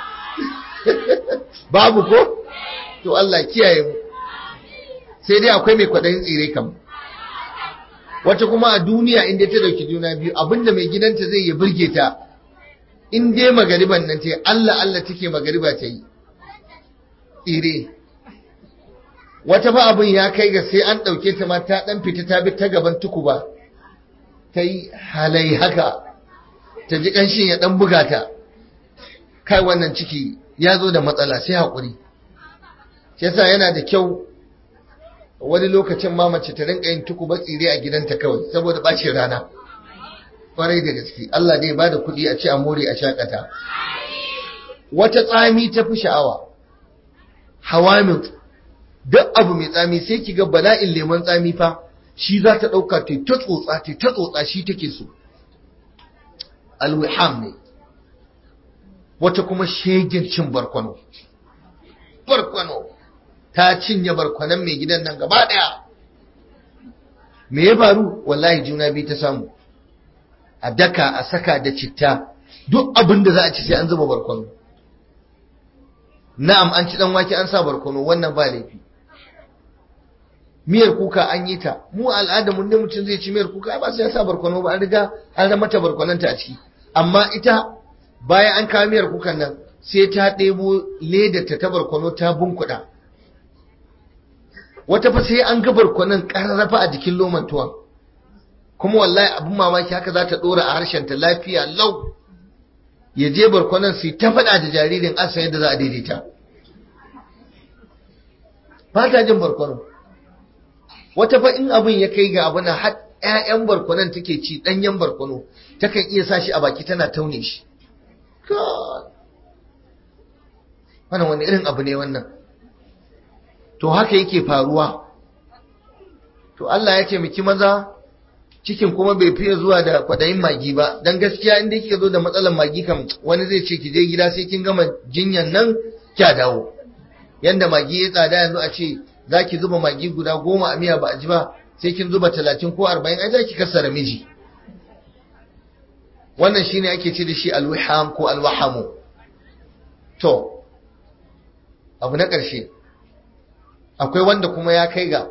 babu ko to Allah kiyaye mu sai dai akwai mai kwaɗayin tsire kam wata kuma a duniya inda ta dauki juna biyu abinda mai gidanta zai yi burge ta in dai magariban nan ta Allah Allah take magariba ta yi tsire wata ba abin ya kai ga sai an ɗauke ta ma ta ɗan fita ta bi ta gaban tukuba ta yi halai haka ta ji ƙanshin ya ɗan buga ta kai wannan ciki ya zo da matsala sai haƙuri yasa yana da kyau wani lokacin ma mace ta rinka yin tuku tsire a gidanta kawai saboda bacin rana kwarai da gaske Allah dai ba da kuɗi a ci a more a shakata wata tsami ta fi sha'awa hawamin duk abu mai tsami sai ki ga bala'in lemon tsami fa shi za ta ɗauka ta ta tsotsa ta ta tsotsa shi take so alwiham ne wata kuma shegin cin barkwano barkwano ta cinye barkwanon mai gidan nan gaba ɗaya me ya faru wallahi juna biyu ta samu a daka a saka da citta duk abin da za a ci sai an zuba barkwano na'am an ci dan wake an sa barkwano wannan ba laifi miyar kuka an yi ta mu al'ada mun ne mutum zai ci miyar kuka ba sai ya sa barkwano ba an riga an rama ta barkwananta a ciki amma ita bayan an kawo miyar kukan nan sai ta ɗebo ledar ta barkwano ta bunkuɗa wata fa sai an ga barkwanon ƙararrafa a jikin loman tuwon kuma wallahi abin mamaki haka za ta ɗora a harshen ta lafiya lau ya je barkwanon sai ta faɗa da jaririn asa yadda za a daidaita ba ta jin barkwano wata fa in abin ya kai ga abu na har ƴaƴan barkwanon take ci ɗanyen barkwano takan iya sa shi a baki tana taune shi wannan wani irin abu ne wannan to haka yake faruwa to Allah ya ce miki maza cikin kuma bai fiye zuwa da kwadayin magi ba dan gaskiya inda kika zo da matsalar magi kam wani zai ce ki je gida sai kin gama jinyan nan kya dawo yanda magi ya tsada yanzu a ce zaki zuba magi guda goma a miya ba a ji ba sai kin zuba talatin ko arba'in ai zaki kassara miji wannan shine ake ce da shi alwiham ko alwahamu to abu na ƙarshe akwai wanda kuma ya kai ga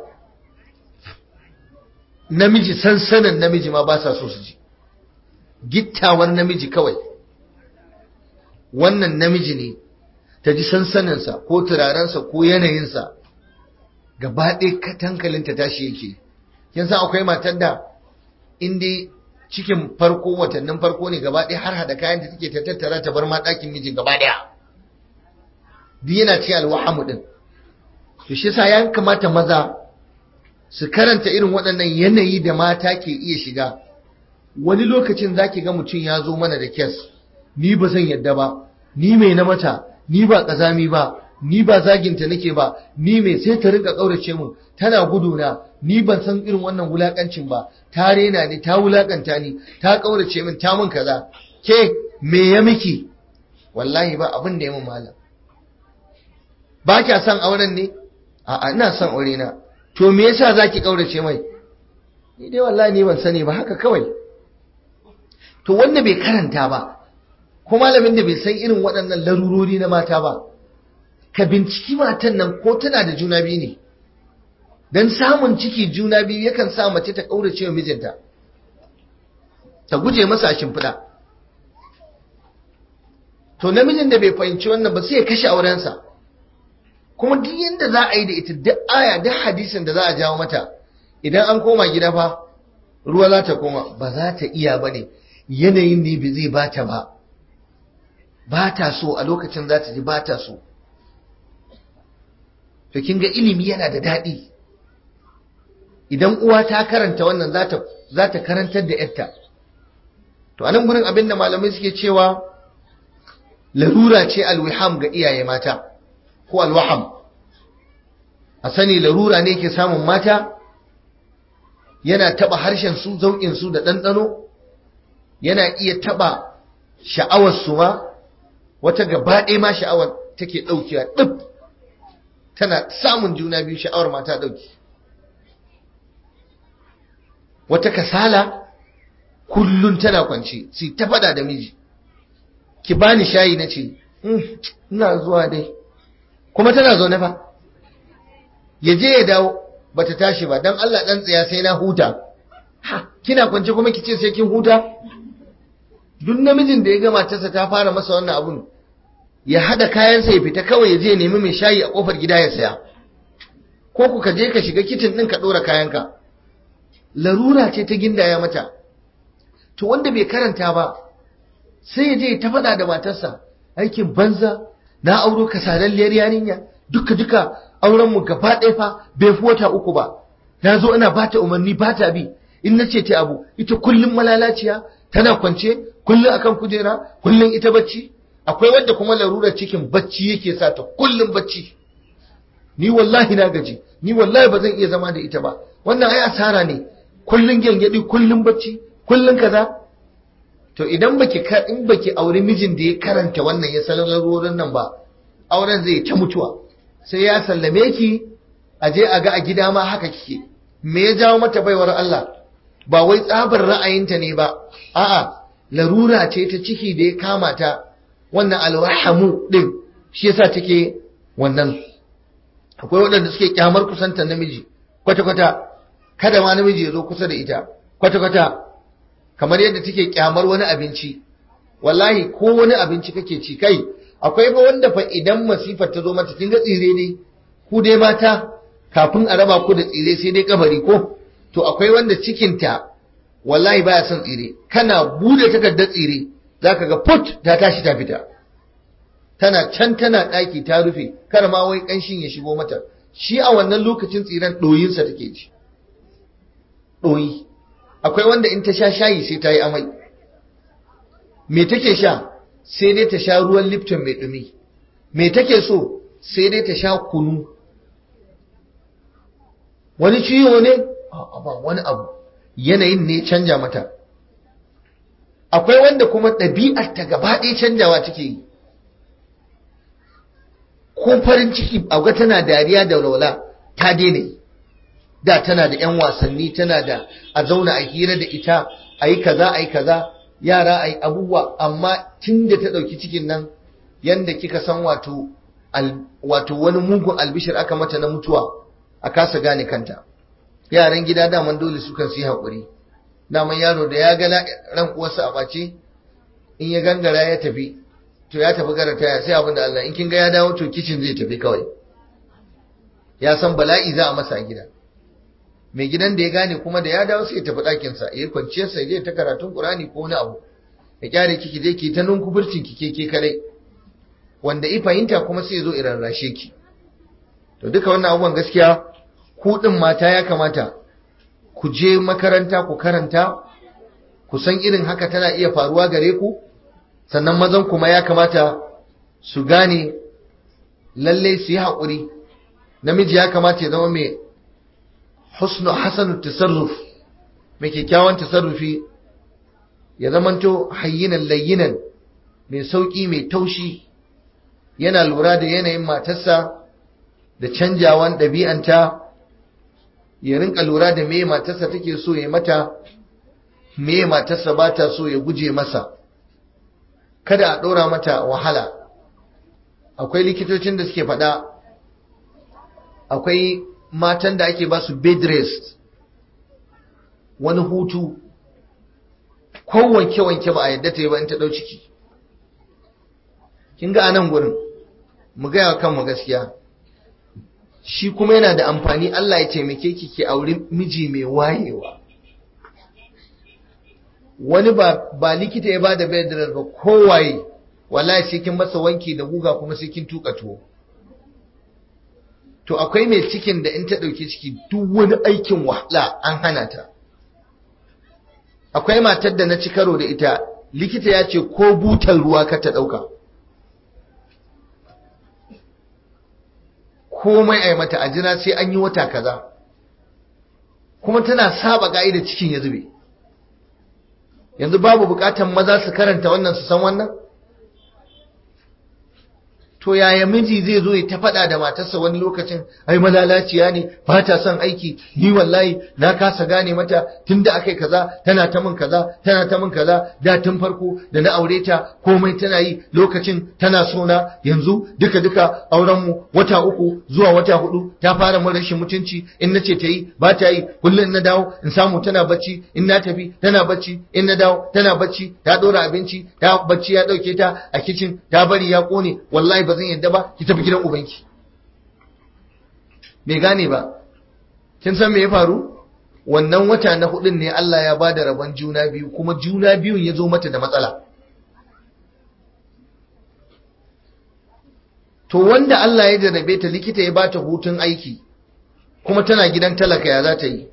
namiji sansanin namiji ma ba sa so su ji gittawar namiji kawai wannan namiji ne ta ji sansaninsa ko turarensa ko yanayinsa gaba ɗaya katankalinta tashi yake kin san akwai matar da inda cikin farko watannin farko ne gaba ɗaya har hada kayan da take ta tattara ta bar ma ɗakin miji gaba ɗaya duk yana ce alwahamu ɗin to shi sa ya kamata maza su karanta irin waɗannan yanayi da mata ke iya shiga wani lokacin za ki ga mutum ya zo mana da kes ni ba zan yadda ba ni mai na mata ni ba ƙazami ba ni ba zaginta nake ba ni mai sai ta rinka ƙaurace mu tana guduna ni ban san irin wannan wulakancin ba ta rena ni ta wulakanta ni ta ƙaurace min ta mun kaza ke me ya miki wallahi ba abin da ya mun malam ba kya son auren ne a'a ina son aure na to me yasa zaki kaurace mai ni dai wallahi ni ban sani ba haka kawai to wanda bai karanta ba ko malamin da bai san irin waɗannan larurori na mata ba ka binciki matan nan ko tana da juna biyu ne dan samun ciki juna biyu yakan sa mace ta kaurace wa mijinta ta guje masa shimfiɗa to namijin da bai fahimci wannan ba sai ya kashe aurensa kuma duk yanda za a yi da ita duk aya duk hadisin da za a jawo mata idan an koma gida fa ruwa za ta koma ba za ta iya ba ne yanayin ne ba zai bata ba ba ta so a lokacin za ta ji ba ta so to kin ga ilimi yana da daɗi idan uwa ta karanta wannan za ta karantar da yarta to anan gurin abinda malamai suke cewa larura ce alwiham ga iyaye mata ko alwaham a sani larura ne ke samun mata yana taba harshen su zauƙin su da ɗanɗano yana iya taba sha'awar su ma wata gaba ɗaya ma sha'awar take ɗaukewa ɗib tana samun juna biyu sha'awar mata ɗauki wata kasala kullum tana kwance sai ta faɗa da miji ki bani shayi na ce ina zuwa dai kuma tana zaune fa ya je ya dawo bata tashi ba dan Allah dan tsaya sai na huta ha kina kwance kuma kice sai kin huta duk namijin da ya ga matarsa ta fara masa wannan abun ya hada kayansa ya fita kawai ya je nemi mai shayi a kofar gida ya saya ko ku ka je ka shiga kitin din ka dora kayanka larura ce ta gindaya mata to wanda bai karanta ba sai ya je ta faɗa da matarsa aikin banza na auro kasalalliyar yarinya duka duka auren mu gaba ɗaya fa bai fi wata uku ba na zo ina bata umarni bata bi in na ce ta abu ita kullum malalaciya tana kwance kullum akan kujera kullum ita bacci akwai wadda kuma larurar cikin bacci yake sa ta kullum bacci ni wallahi na gaji ni wallahi ba zan iya zama da ita ba wannan ai asara ne kullum gyangyaɗi kullum bacci kullum kaza to idan baki in baki aure mijin da ya karanta wannan ya san larurorin nan ba auren zai ta mutuwa sai ya sallame ki a je a ga a gida ma haka kike me ya jawo mata baiwar Allah ba wai tsabar ra'ayinta ne ba a'a larura ce ta ciki da ya kama ta wannan alwahamu din shi yasa take wannan akwai waɗanda suke kyamar kusantar namiji kwata-kwata kada ma namiji ya zo kusa da ita kwata-kwata kamar yadda take kyamar wani abinci wallahi ko wani abinci kake ci kai akwai ba wanda fa idan masifar ta zo mata kin ga tsire ne ku dai mata kafin a raba ku da tsire sai dai kabari ko to akwai wanda cikinta wallahi baya son tsire kana bude takardar tsire zaka ga put ta tashi ta fita tana can tana daki ta rufe kar ma wai kanshin ya shigo mata shi a wannan lokacin tsiren doyinsa take ji doyi akwai wanda in ta sha shayi sai ta yi amai me take sha sai dai ta sha ruwan lipton mai dumi me take so sai dai ta sha kunu wani ciwo ne ba wani abu yanayin ne canja mata akwai wanda kuma ɗabi'ar ta gaba ɗaya canjawa take yi ko farin ciki ga tana dariya da walwala ta daina yi da tana da 'yan wasanni tana da a zauna a hira da ita a yi kaza a yi kaza yara a yi abubuwa amma tun da ta ɗauki cikin nan yadda kika san wato wato wani mugun albishir aka mata na mutuwa a kasa gane kanta yaran gida daman dole su kan su yi haƙuri daman yaro da ya ga ran uwarsa a ɓace in ya gangara ya tafi to ya tafi gara taya sai abin da Allah in kin ga ya dawo to kicin zai tafi kawai ya san bala'i za a masa a gida mai gidan da ya gane kuma da ya dawo sai ya tafi ɗakinsa ya yi kwanciyarsa ya je ta karatun ƙurani ko wani abu ya kyare kiki je ki ta nunkufurcin ki ke ke kadai wanda i fahimta kuma sai ya zo irarrashe ki to duka wannan abubuwan gaskiya ku ɗin mata ya kamata ku je makaranta ku karanta ku san irin haka tana iya faruwa gare ku sannan mazan kuma ya kamata su gane lalle su yi haƙuri namiji ya kamata ya zama mai husnu hasanu tasarruf mai kyakkyawan tasarrufi ya zamanto hayyinan layyinan mai sauƙi mai taushi yana lura da yanayin matarsa da canjawan ɗabi'anta ya rinka lura da me matarsa take so ya mata me matarsa ba ta so ya guje masa kada a ɗora mata wahala akwai likitocin da suke faɗa akwai matan da ake ba su bed rest wani hutu ko wanke-wanke ba a yadda ta yi ba in ta ɗau ciki kin ga a nan gurin mu gaya kanmu gaskiya shi kuma yana da amfani Allah ya taimake ki ki auri miji mai wayewa wani ba ba likita ya bada bed rest ba kowaye wallahi sai kin masa wanki da guga kuma sai kin tuka tuwo to akwai mai cikin da in ta ɗauki ciki duk wani aikin wahala an hana ta akwai matar da na ci karo da ita likita ya ce ko butar ruwa ka ta ɗauka komai a yi mata a jira sai an yi wata kaza kuma tana saba da cikin ya zube yanzu babu bukatan maza su karanta wannan su san wannan to yaya miji zai zo ya ta faɗa da matarsa wani lokacin ai malalaciya ne ba ta son aiki ni wallahi na kasa gane mata tunda akai kaza tana ta min kaza tana ta min kaza da tun farko da na aure ta komai tana yi lokacin tana so na yanzu duka duka auren mu wata uku zuwa wata hudu ta fara min rashin mutunci in nace ta yi ba ta yi kullum na dawo in samu tana bacci in na tafi tana bacci in na dawo tana bacci ta dora abinci ta bacci ya dauke ta a kicin ta bari ya kone wallahi ba zan yadda ba ki tafi gidan ubanki bai gane ba kin san me ya faru wannan wata na hudun ne Allah ya bada rabon juna biyu kuma juna biyun ya zo mata da matsala to wanda Allah ya jarrabe ta likita ya bata hutun aiki kuma tana gidan talaka ya za ta yi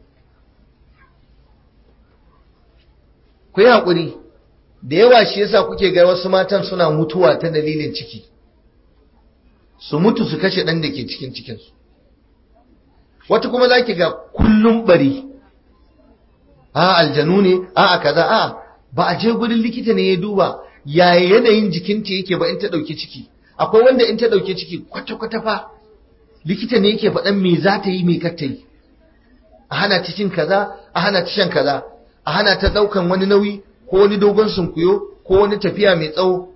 ku yi haƙuri da yawa shi yasa kuke ga wasu matan suna mutuwa ta dalilin ciki su mutu su kashe ɗan da ke cikin cikinsu wata kuma za ki ga kullum bari a aljanu ne a a kaza a ba a je gurin likita ne ya duba yaya yanayin jikinta yake ba in ta ɗauki ciki akwai wanda in ta ɗauki ciki kwata-kwata fa likita ne yake faɗan me za ta yi me kar ta yi a hana ta cin kaza a hana ta shan kaza a hana ta ɗaukan wani nauyi ko wani dogon sunkuyo ko wani tafiya mai tsawo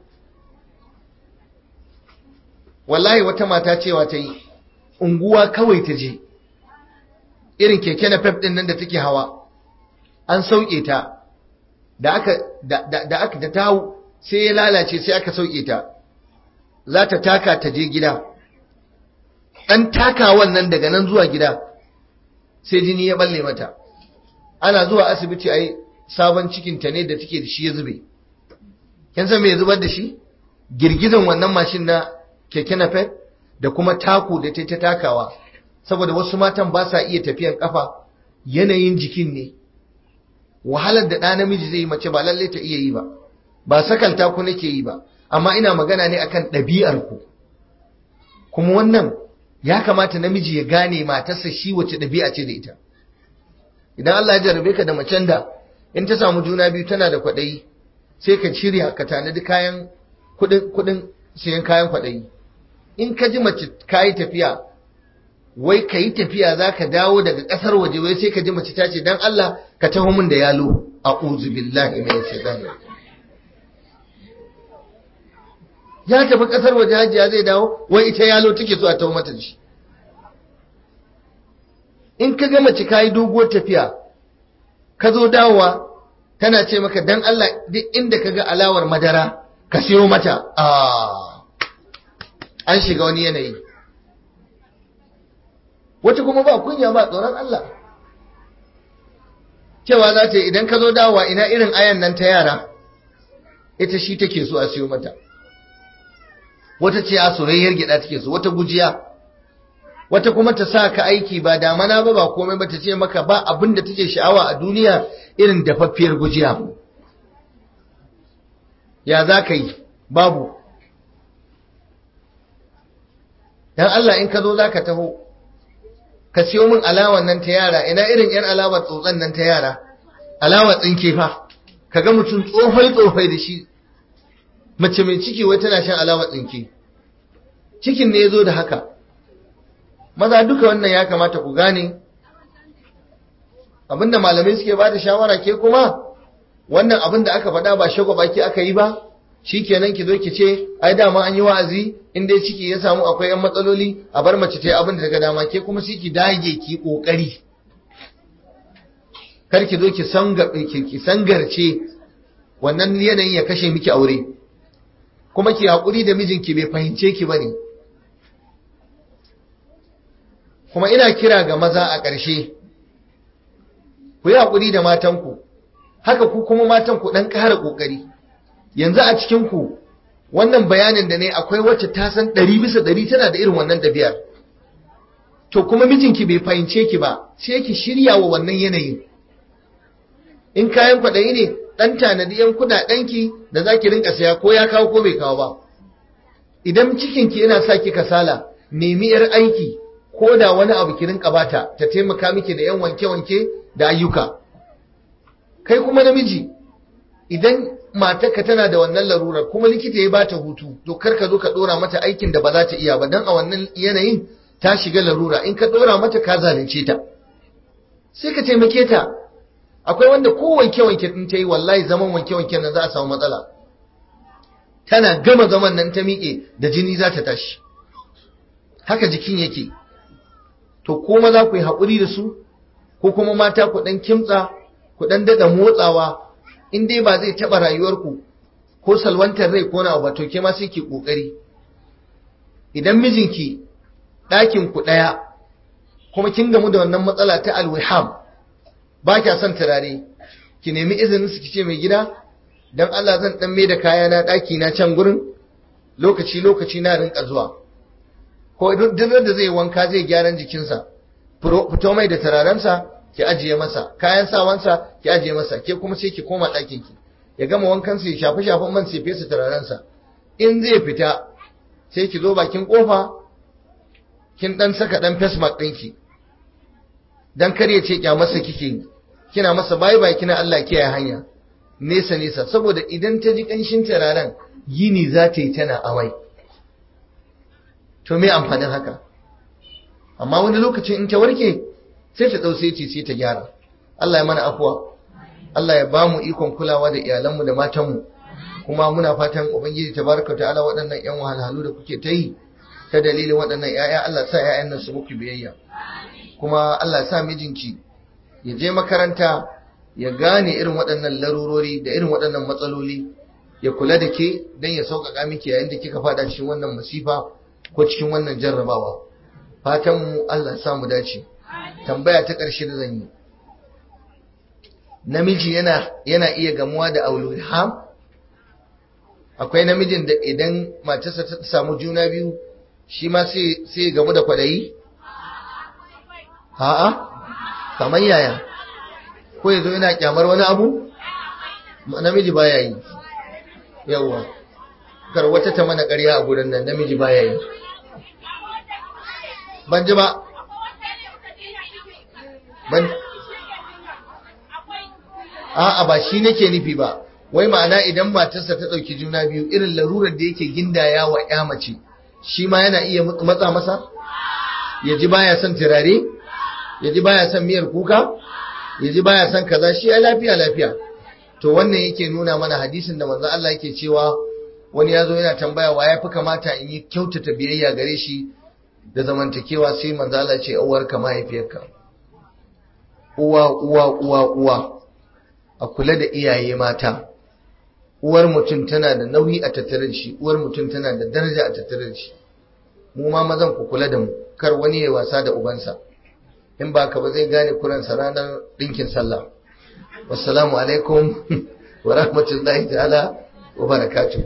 wallahi wata mata cewa ta yi unguwa kawai ta je irin keke na pep din nan da take hawa an sauke ta da aka da aka da tawo sai ya lalace sai aka sauke ta za ta taka ta je gida dan takawan nan daga nan zuwa gida sai jini ya balle mata ana zuwa asibiti ai sabon cikin ta ne da take da shi ya zube kin san me ya zubar da shi girgizan wannan mashin na keke na pep da kuma taku da ta takawa saboda wasu matan ba sa iya tafiyan kafa yanayin jikin ne wahalar da ɗa namiji zai yi mace ba lalle ta iya yi ba ba sakalta ku nake yi ba amma ina magana ne akan ɗabi'ar ku kuma wannan ya kamata namiji ya gane matarsa shi wace ɗabi'a ce da ita idan Allah ya jarabe ka da macen da in ta samu juna biyu tana da kwaɗayi sai ka shirya ka tanadi kayan kuɗin kuɗin siyan kayan kwaɗayi in ka ji mace ka yi tafiya wai ka yi tafiya za ka dawo daga ƙasar waje wai sai ka ji mace ta ce don Allah ka taho min da yalo a uzu billahi mai shaitan ya tafi ƙasar waje hajiya zai dawo wai ita yalo take so a taho mata da shi in ka ga mace ka yi doguwar tafiya ka zo dawowa tana ce maka don Allah duk inda ka ga alawar madara ka siyo mata an shiga wani yanayi wata kuma ba kunya ba tsoron Allah cewa za ta idan ka zo dawowa ina irin ayan nan ta yara ita shi take so a siyo mata wata ce a soyayyar gida take so wata gujiya wata kuma ta sa ka aiki ba damana ba ba komai ba ta ce maka ba abin da take sha'awa a duniya irin dafaffiyar gujiya ya za ka yi babu dan Allah in ka zo za ka taho ka siyo min alawan nan ta yara ina irin yar alawar tsotsan nan ta yara alawar tsinke fa kaga mutum tsofai tsofai da shi mace mai ciki wai tana shan alawar tsinke cikin ne ya zo da haka maza duka wannan ya kamata ku gane abinda malamai suke ba da shawara ke kuma wannan abin da aka faɗa ba shagwa baki aka yi ba shi kenan ki zo ki ce ai dama an yi wa'azi in dai ciki ya samu akwai yan matsaloli a bar mace ta yi abin da daga dama ke kuma sai ki dage ki kokari kar ki zo ki sangabe ki ki sangarce wannan yanayin ya kashe miki aure kuma ki hakuri da mijinki bai fahimce ki bane kuma ina kira ga maza a ƙarshe ku yi hakuri da matanku haka ku kuma matan ku dan ƙara kokari yanzu a cikin ku wannan bayanin da ne akwai wacce ta san ɗari bisa ɗari tana da irin wannan ɗabi'ar to kuma mijinki bai fahimce ki ba sai ki shirya wa wannan yanayin in kayan kwaɗayi ne ɗan tanadi yan kuɗaɗenki da za ki rinka saya ko ya kawo ko bai kawo ba idan cikinki yana sa ki kasala nemi yar aiki ko da wani abu ki rinka bata ta taimaka miki da yan wanke-wanke da ayyuka kai kuma namiji idan matarka tana da wannan larurar kuma likita ya bata hutu to kar ka zo ka dora mata aikin da ba za ta iya ba dan a wannan yanayin ta shiga larura in ka dora mata ka zalunce ta sai ka taimake ta akwai wanda ko wanke wanke din ta yi wallahi zaman wanke wanke nan za a samu matsala tana gama zaman nan ta miƙe da jini za ta tashi haka jikin yake to ko maza ku yi haƙuri da su ko kuma mata ku ɗan kimtsa ku ɗan daɗa motsawa in dai ba zai taɓa rayuwarku ko salwantar rai ko na ba to ke ma sai ki ƙoƙari idan mijinki ɗakin ku ɗaya kuma kin gamu da wannan matsala ta alwiham ba kya son turare ki nemi izinin su kice mai gida dan Allah zan dan mai da kaya na ɗaki na can gurin lokaci lokaci na rinka zuwa ko duk da zai wanka zai gyaran jikinsa fito mai da turarensa ki ajiye masa kayan sawansa ki ajiye masa ke kuma sai ki koma ɗakin ki ya gama wankan ya shafi shafin man sai fesa turarensa in zai fita sai ki zo bakin kofa kin dan saka dan face mask ɗinki dan kar ya ce masa kike kina masa bye bye kina Allah kiyaye hanya nesa nesa saboda idan ta ji kanshin turaren yini za ta yi tana amai to me amfanin haka amma wani lokacin in ta warke sai ta ɗau sai sai ta gyara Allah ya mana afuwa Allah ya ba mu ikon kulawa da iyalanmu da matanmu kuma muna fatan ubangiji tabaraka ta'ala waɗannan ƴan wahalhalu da kuke ta yi ta dalilin waɗannan ƴaƴa Allah sa ƴaƴan nan su muku biyayya kuma Allah sa mijinki ya je makaranta ya gane irin waɗannan larurori da irin waɗannan matsaloli ya kula da ke don ya sauƙaƙa miki yayin da kika faɗa cikin wannan masifa ko cikin wannan jarrabawa fatan mu Allah ya mu dace tambaya ta ƙarshe da zan yi namiji yana yana iya gamuwa da aululham akwai namijin da idan matarsa ta samu juna biyu shi ma sai sai gamu da kwadayi a'a kamar yaya ko yazo yana kyamar wani abu namiji baya yi yawa kar wata ta mana ƙarya a gurin nan namiji baya yi ban ji ba ban a'a ba shi nake nufi ba wai ma'ana idan matarsa ta ɗauki juna biyu irin larurar da yake gindaya wa ya mace shi ma yana iya matsa masa ya ji baya son turare ya ji baya son miyar kuka ya ji baya son kaza shi ya lafiya lafiya to wannan yake nuna mana hadisin da manzo Allah yake cewa wani ya zo yana tambaya wa ya fi kamata in yi kyautata biyayya gare shi da zamantakewa sai manzo Allah ce uwarka mahaifiyarka uwa uwa uwa uwa a kula da iyaye mata uwar mutum tana da nauyi a tattare da shi uwar mutum tana da daraja a tattare da shi mu ma mazan ku kula da mu kar wani ya wasa da ubansa in ba ka ba zai gane kuransa ranar ɗinkin sallah wassalamu alaikum wa rahmatullahi ta'ala wa barakatuh